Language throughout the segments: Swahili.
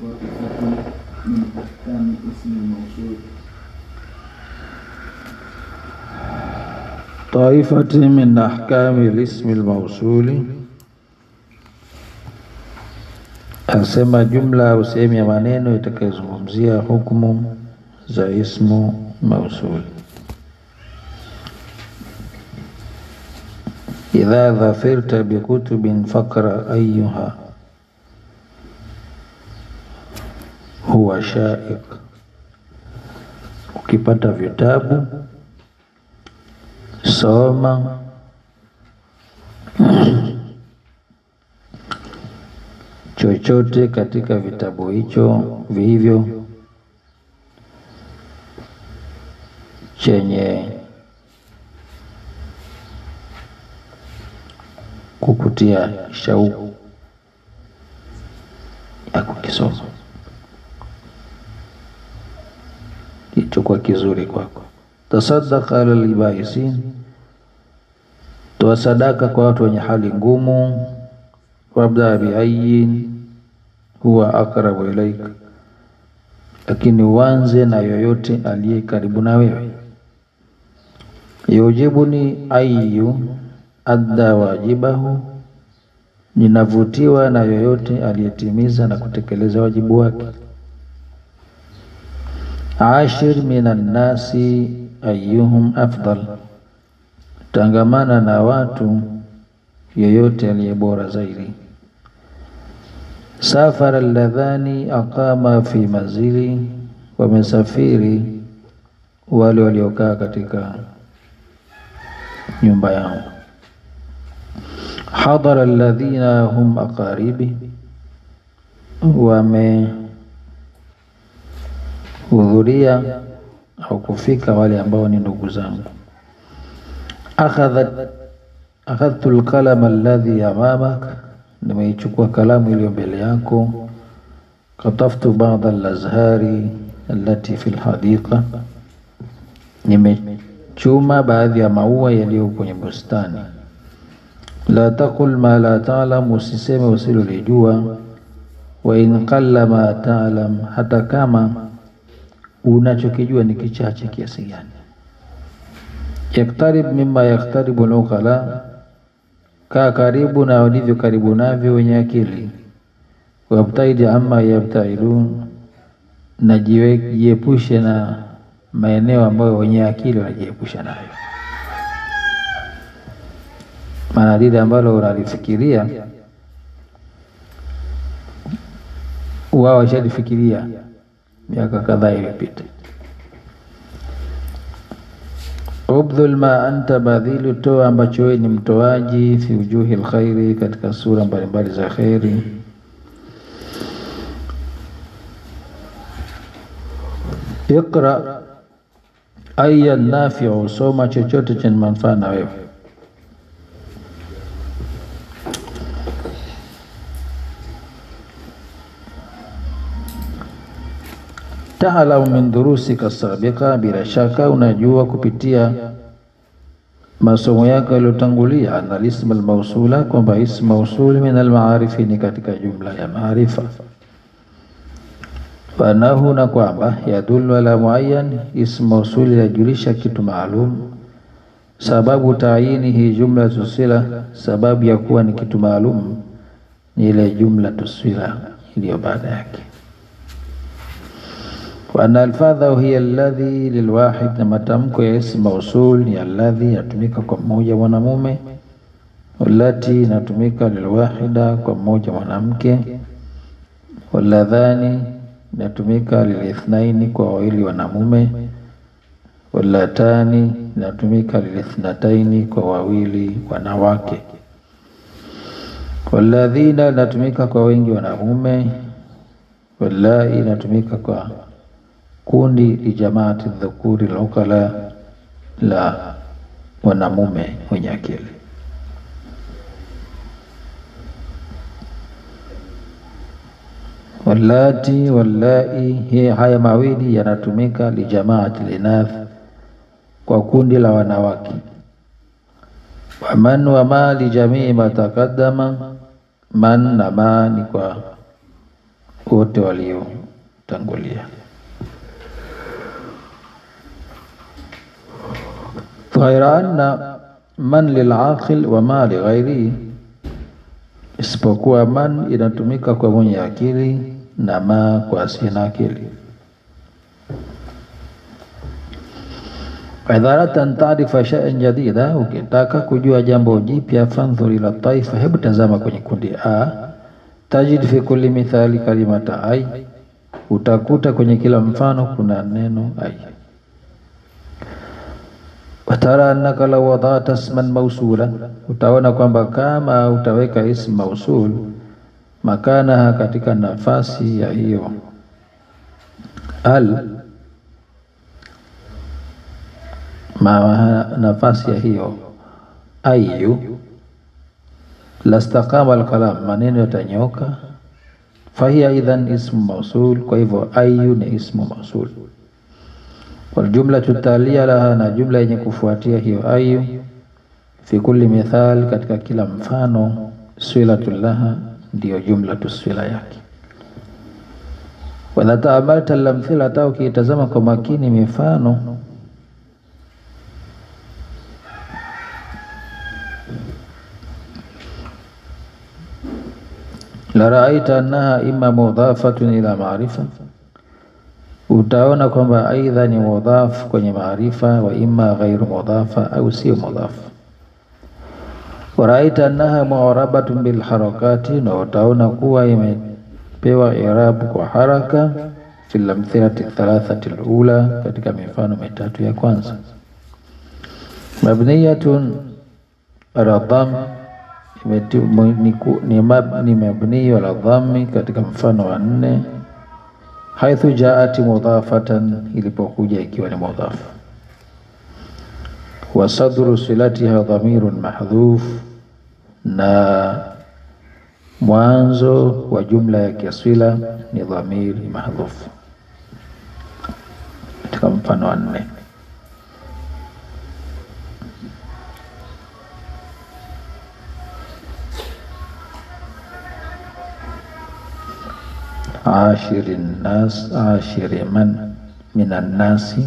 طائفة من أحكام اسم الموصول طائفة من أحكام الاسم الموصول asema jumla au sehemu ya maneno itakayozungumzia hukumu za ismu mausuli. Idha dhafirta bikutubin fakra ayuha huwa shaik, ukipata vitabu soma chochote katika vitabu hicho vihivyo chenye kukutia shauku ya kukisoma kilichokuwa kizuri kwako. Tasaddaqa ala libaisin, toa sadaka kwa watu wenye hali ngumu. Wabda biayin huwa aqrabu ilaika, lakini uanze na yoyote aliye karibu na wewe. Yujibuni ayu adda wajibahu, ninavutiwa na yoyote aliyetimiza na kutekeleza wajibu wake. Ashir minan nasi ayyuhum afdal, tangamana na watu yoyote aliye bora zaidi. Safara alladhani aqama fi manzili, wamesafiri wale waliokaa katika nyumba yangu. Hadara alladhina hum aqaribi, wamehudhuria au kufika wale ambao ni ndugu zangu. Akhadhat akhadhtu alqalama alladhi amamak, nimeichukua kalamu iliyo mbele yako. Kataftu ba'd alazhari allati fi alhadiqa, nimechuma baadhi ya maua yaliyo kwenye bustani. La taqul ma la ta'lam, usiseme usilolijua. Wa in qalla ma ta'lam, hata kama unachokijua ni kichache kiasi gani. Yaktarib mimma yaktaribu al-uqala, kaa karibu na walivyo karibu navyo wenye akili. Wabtaidi amma yabtaidun, na jiepushe na maeneo ambayo wenye akili wanajiepusha nayo. Maana lile ambalo unalifikiria wao washalifikiria miaka kadhaa iliyopita. Ubdhul ma anta badhilu, toa ambacho wewe ni mtoaji. Fi wujuhi lkhairi, katika sura mbalimbali za kheri. Iqra aya nafiu, soma chochote chenye manufaa na wewe. Taalamu min durusika sabiqa, bila shaka unajua kupitia masomo yako yaliyotangulia, ana lisma almausula, kwamba ismu mausuli min almaarifi, ni katika jumla ya maarifa. Fanahu, na kwamba yadullu ala muayyan, ismu mausuli yajulisha kitu maalum. Sababu taayinihi jumla tusila, sababu ya kuwa ni kitu maalum ni ile jumla tusila iliyo baada yake wa anna alfadhahu hiya alladhi lilwahid, na matamko ya ismu mausul ni alladhi, yatumika kwa mmoja mwanamume, wallati inatumika lilwahida, kwa mmoja mwanamke, walladhani inatumika lilithnaini, kwa wawili wanamume, wallatani inatumika lilithnataini, kwa wawili wanawake, walladhina inatumika kwa wengi wanamume, wallai inatumika kwa kundi lijamaati dhukuri lokala la wanamume wenye akili. Wallati wallai, hii haya mawili yanatumika lijamaati linath, kwa kundi la wanawake. Waman wama lijamii ma taqaddama, man na ma ni kwa wote waliotangulia. ghaira anna man lilaqil wa ma lighairihi, isipokuwa man inatumika kwa mwenye akili na ma kwa asiye na akili. Idharatan taarifa shay'an jadida, ukitaka kujua jambo jipya, fandhur ila taifa, hebu tazama kwenye kundi A, tajid fi kulli mithali kalimata ay, utakuta kwenye kila mfano kuna neno ay. Watara annaka law wadata isman mausulan, utaona kwamba kama utaweka ism mausul makanaha, katika nafasi ya hiyo al ma nafasi ya hiyo ayu lastaqama alkalam, maneno yatanyoka. Fahiya idhan ismu mausul, kwa hivyo ayu ni ismu mausul. Waljumlatu talia laha, na jumla yenye kufuatia hiyo ayu, fi kulli mithal, katika kila mfano, swilatu laha, ndiyo jumlatu swila yake. Wadha taamalta lamthilata, ukiitazama kwa makini mifano la raaita annaha imma mudhafatun ila maarifa, utaona kwamba aidha ni mudhaf kwenye maarifa, wa imma ghairu mudhafa, au sio mudhaf. Wa raaita annaha mu'rabatun bil harakati, na utaona kuwa imepewa irabu kwa haraka, fil amthilati thalathati alula, katika mifano mitatu ya kwanza. Mabniyatun ala dhamm ni mabniyo ala dhammi katika mfano wa nne, haithu jaati mudhafatan, ilipokuja ikiwa ni mudhaf. Wa sadru silatiha dhamirun mahdhuf, na mwanzo wa jumla ya kiswila ni dhamiri mahdhuf katika mfano wa nne. ashiri nnas ashiri man minan nasi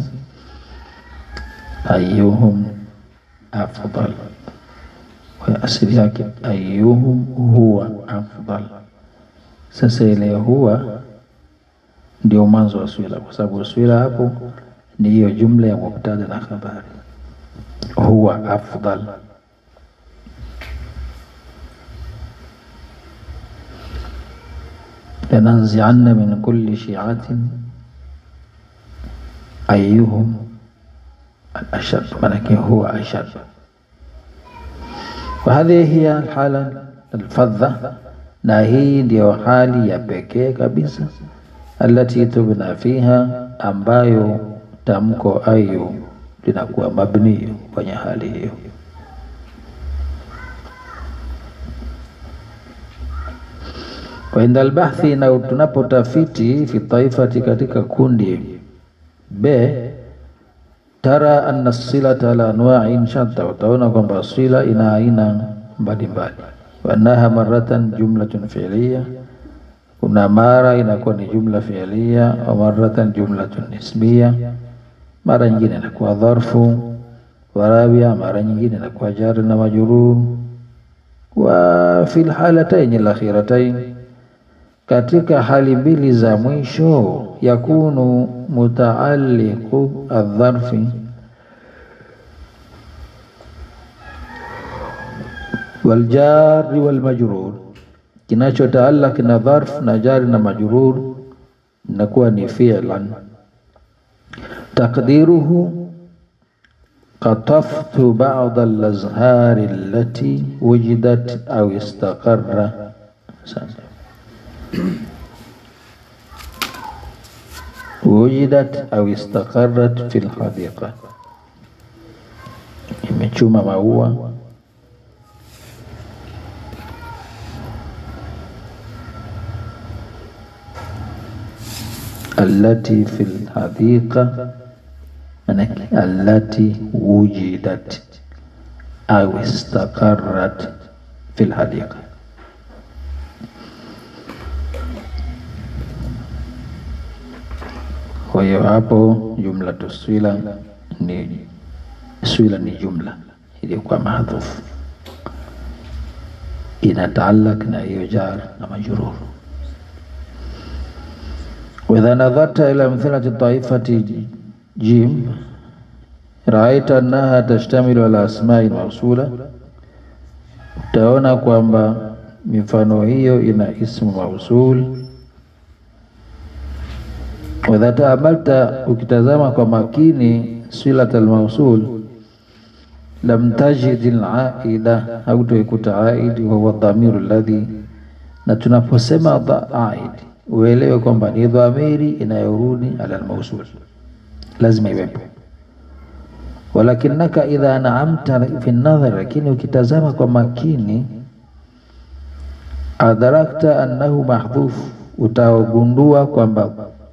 ayuhum afdal, kwa asili yake ayuhum huwa afdal. Sasa ile huwa ndio mwanzo wa swila, kwa sababu swila hapo ni hiyo jumla ya mubtada na khabari, huwa afdal lananzianna min kulli shiatin ayuhum alashad, manake huwa ashad. Wa hadhihi hiya alhala alfadha, na hii ndiyo hali ya pekee kabisa, allati tubna fiha, ambayo tamko ayu linakuwa mabni kwenye hali hiyo. Wa inda albahthi, na tunapotafiti fi taifati, katika kundi B, tara anna silata la anwa'in shatta, utaona kwamba sila ina aina mbalimbali. Wa annaha maratan jumlatun fi'liya, kuna mara inakuwa ni jumla fi'liya, wa maratan jumlatun ismiya, mara nyingine inakuwa dharfu wa rabia, mara nyingine inakuwa jar na majrur. Wa fil halatayn al-akhiratayn katika hali mbili za mwisho, yakunu mutaalliqu adharfi waljari walmajrur, kinachotaallaq na dharf na jari na majrur inakuwa ni fi'lan. Taqdiruhu qataftu ba'd al-azhari allati wujidat au istaqarra. wujidat au istaqarrat fi lhadiqa, imechuma maua allati fi lhadiqa, manake allati wujidat au istaqarrat fi lhadiqa Kwa hiyo hapo jumlatu swila ni swila ni jumla iliyokuwa mahdhufu inataalak na hiyo jar na majrur. Waidha nadharta ila mthilati taifati jim raaita annaha tashtamilu ala asmai mausula, utaona kwamba mifano hiyo ina ismu mausul. Waidha taamalta, ukitazama kwa makini silat almausul lam tajid alaida, hautoikuta aidi, wahuwa dhamiru alladhi, na tunaposema aid uelewe kwamba ni dhamiri inayorudi ala almausul, lazima iwepo. Walakinaka idha naamta fi nadhar, lakini ukitazama kwa makini, adharakta annahu mahdhuf, utagundua kwamba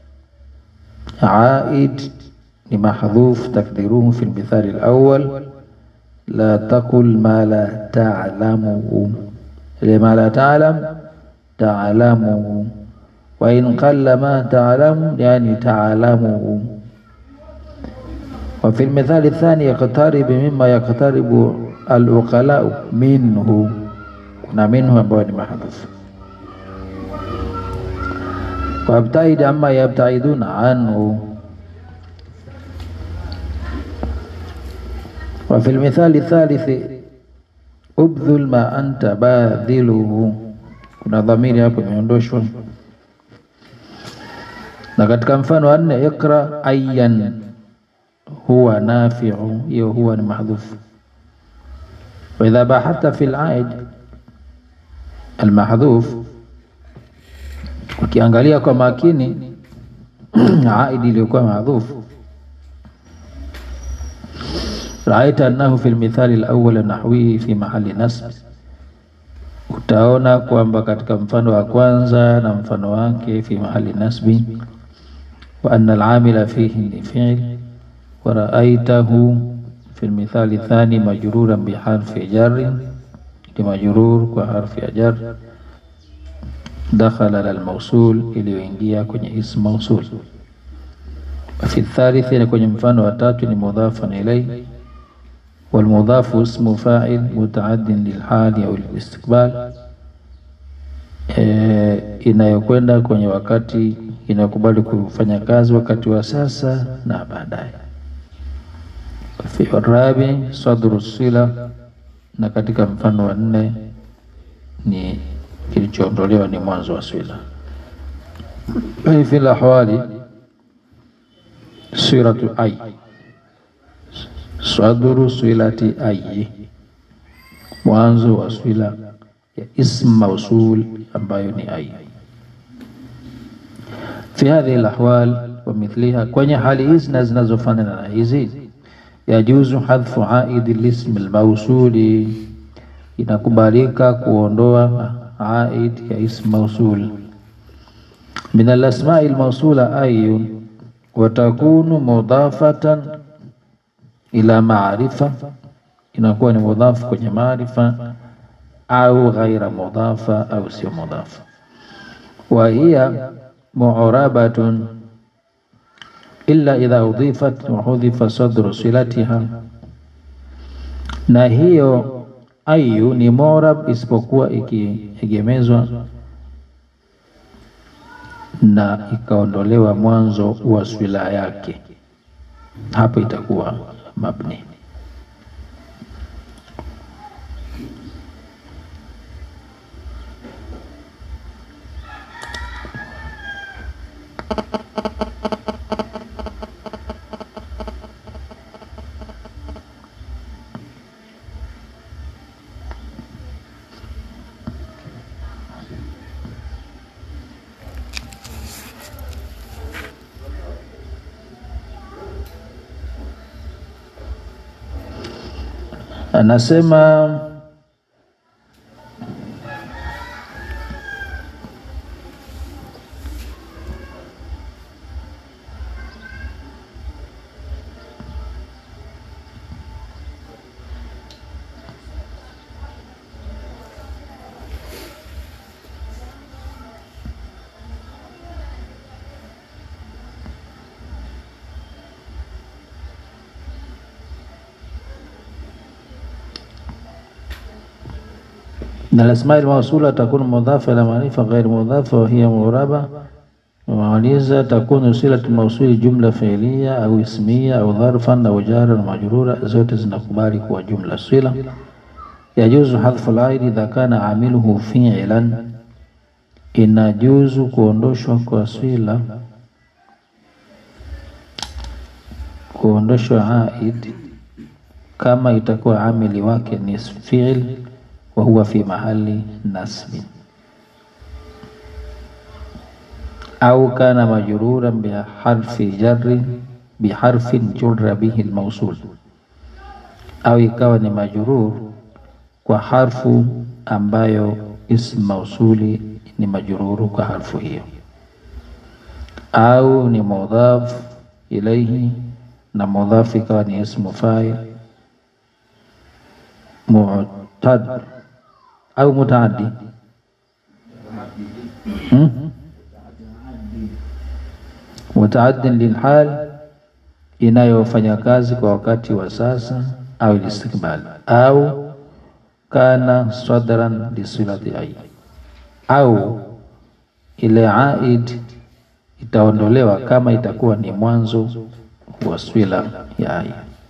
aid ni mahdhuf. Takdiruhu fi lmithali alawwal la taqul ma la ta'lamuhu, ile ma la ta'lam ta'lamuhu, wa in qalla ma ta'lamu yani ta'lamuhu. Wa fi lmithali thani yaqtarib mimma yaqtaribu aluqalau minhu, kuna minhu ambayo ni mahdhuf. Wabtaid amma yabtaiduna anhu wa fi lmithali thalithi ubdhul ma anta badhiluhu, kuna dhamiri hapo imeondoshwa. Na katika mfano wa nne ikra ayyan huwa nafiu, hiyo huwa ni mahdhufu. Wa idha bahathta fi al-aid al-mahdhuf, ukiangalia kwa makini aidi iliyokuwa mahdhufu raaita annahu fi lmithali alawwal nahwihi fi mahali nasb, utaona kwamba katika mfano wa kwanza na mfano wake fi mahali nasbi. Wa anna alamila fihi ni fi'l. Wa raaitahu fi lmithali thani majruran biharfi jarrin, ni majrur kwa harfi ya jar. Dakhala ala almawsul, iliyoingia kwenye ism mawsul. Fi thalithi, ni kwenye mfano wa tatu ni mudhafan ilayhi walmudhafu ismu fa'il mutaaddin lilhali au listiqbal, e, inayokwenda kwenye wakati inayokubali kufanya kazi wakati wa sasa na baadaye. Fi rabi sadru sila, na katika mfano wa nne ni kilichoondolewa ni mwanzo wa swila. Fi lahwali siratu ay sadru swilati ayi, mwanzo wa swila ya ism mausul ambayo ni ayi. Fi hadhihi alahwal wa mithliha, kwenye hali hizi na zinazofanana na hizi, yajuzu hadhfu aidi lism almausuli, inakubalika kuondoa aid ya ism mausul min alasmai almausula ayun wa takunu mudafatan ila maarifa, inakuwa ni mudhafu kwenye maarifa, au ghaira mudhafa, au sio mudhafa. Wa hiya mu'rabatun illa idha udhifat wa hudhifa sadru silatiha, na hiyo ayu ni mu'rab isipokuwa ikiegemezwa na ikaondolewa mwanzo wa swila yake, hapo itakuwa mabni. Anasema na alasma almausula takunu mudhafa ila maarifa ghairi mudhafa wa hiya muraba wamaliza takunu silatu mausuli jumla fiilia au ismia au dharfan au jara na majrura, zote zinakubali kuwa jumla sila. Yajuzu hadhfu laidi idha kana amiluhu fiilan, inajuzu kuondoshwa kwa swila kuondoshwa aid kama itakuwa amili wake ni fiil wa huwa fi mahali nasbi au kana majruran biharfi jarri biharfin jurra bihi almawsul, au ikawa ni majrur kwa harfu ambayo ism mausuli ni majruru kwa harfu hiyo, au ni mudhaf ilaihi na mudhaf ikawa ni ismu fa'il mu'tad au mutaaddi hmm? mutaaddin lilhal, inayofanya kazi kwa wakati wa sasa au listikbal, au kana sadran lisilati ai, au ile aid itaondolewa kama itakuwa ni mwanzo wa swila ya ai.